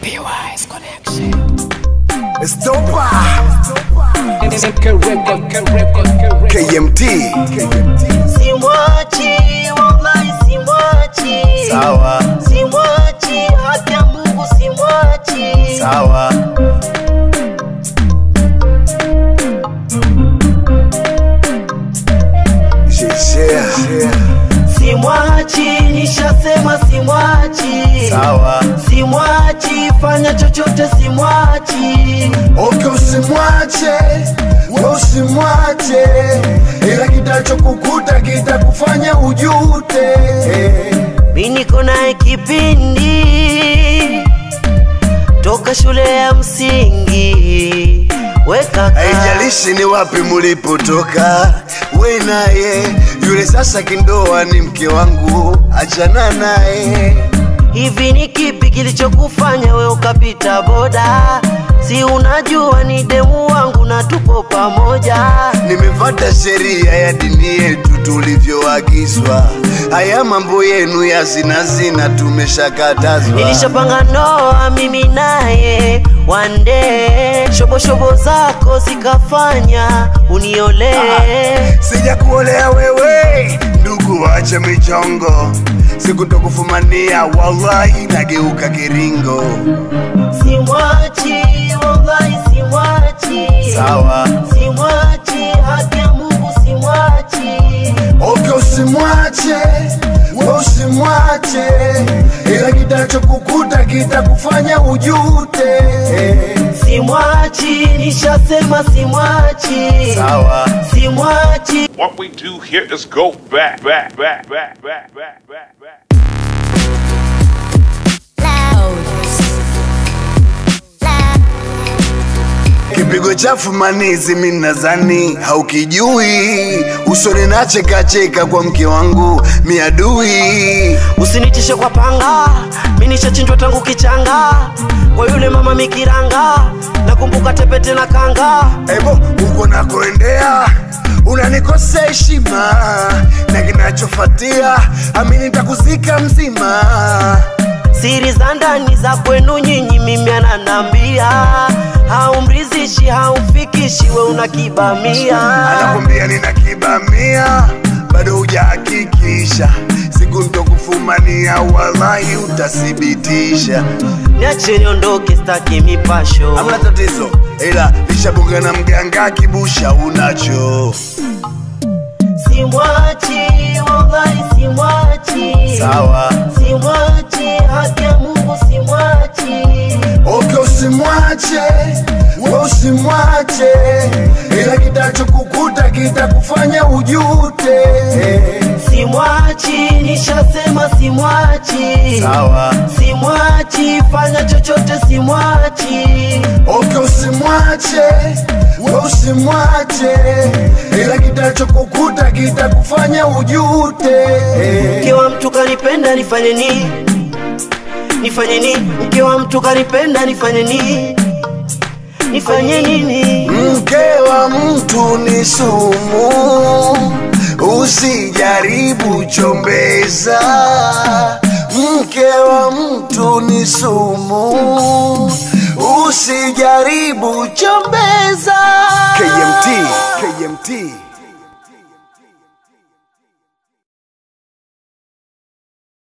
PY's connection. Estopa KMT. KMT Simwachi, wallahi simwachi. sawa Simwachi, haki ya Mungu simwachi. sawa Share. Simwachi, nishasema simwachi. sawa Simwachi, fanya chochote simwachi. Okay, usimwache we usimwache, ila kitachokukuta kitakufanya ujute. Mi niko naye kipindi toka shule ya msingi. Weka Haijalishi ni wapi mulipotoka, we naye yule sasa kindoa ni mke wangu, achana naye. Hivi ni kipi kilichokufanya we ukapita boda? Si unajua ni demu wangu na tupo pamoja. Nimefata sheria ya dini yetu tulivyoagizwa. Haya mambo yenu ya zina zina tumeshakatazwa. Nilishapanga ndoa mimi naye one day, shobo shobo zako zikafanya uniolee. Sija kuolea wewe ndugu, wacha michongo, sikutokufumania wallahi, nageuka kiringo. Simwachi, wallahi simwachi. Sawa, Simwachi, haki ya Mungu simwachi. okay, usimwache we usimwache, ila kitachokukuta kitakufanya ujute. Simwachi, nishasema simwachi. Sawa. Simwachi, What we do here is go back, back, back, back, back, back, back, back. Kipigo chafu manizi mimi nadhani haukijui, usoni nachekacheka kwa mke wangu miadui. usinitishe kwa panga, mi nishachinjwa tangu kichanga kwa yule mama mikiranga, nakumbuka tepete na kanga. Ebo, uko nakoendea unanikosea heshima, na kinachofuatia amini nitakuzika mzima. Siri za ndani za kwenu nyinyi, mimi ananambia haumrizishi, haumfikishi, we unakibamia. Anakwambia nina kibamia, bado hujahakikisha, siku nitokufumania, wallahi utathibitisha. Niache niondoke, staki mipasho. Hamna tatizo, ila lishabunga na mganga kibusha unacho. Simwachi, wallahi simwachi. Sawa, Simwachi, haki ya Mungu simwachi. okay, usimwache we usimwache, ila kitachokukuta kitakufanya ujute. Simwachi, nishasema simwachi. Sawa, Simwachi, fanya chochote simwachi. okay, usimwache we usimwache, ila kitachokukuta kitakufanya ujute. Mke wa mtu kanipenda nifanye nini? Nifanye nini? Mke wa mtu kanipenda nifanye nini? Nifanye nini? Mke wa mtu ni sumu, usijaribu chombeza. Mke wa mtu ni sumu, usijaribu chombeza. KMT, KMT.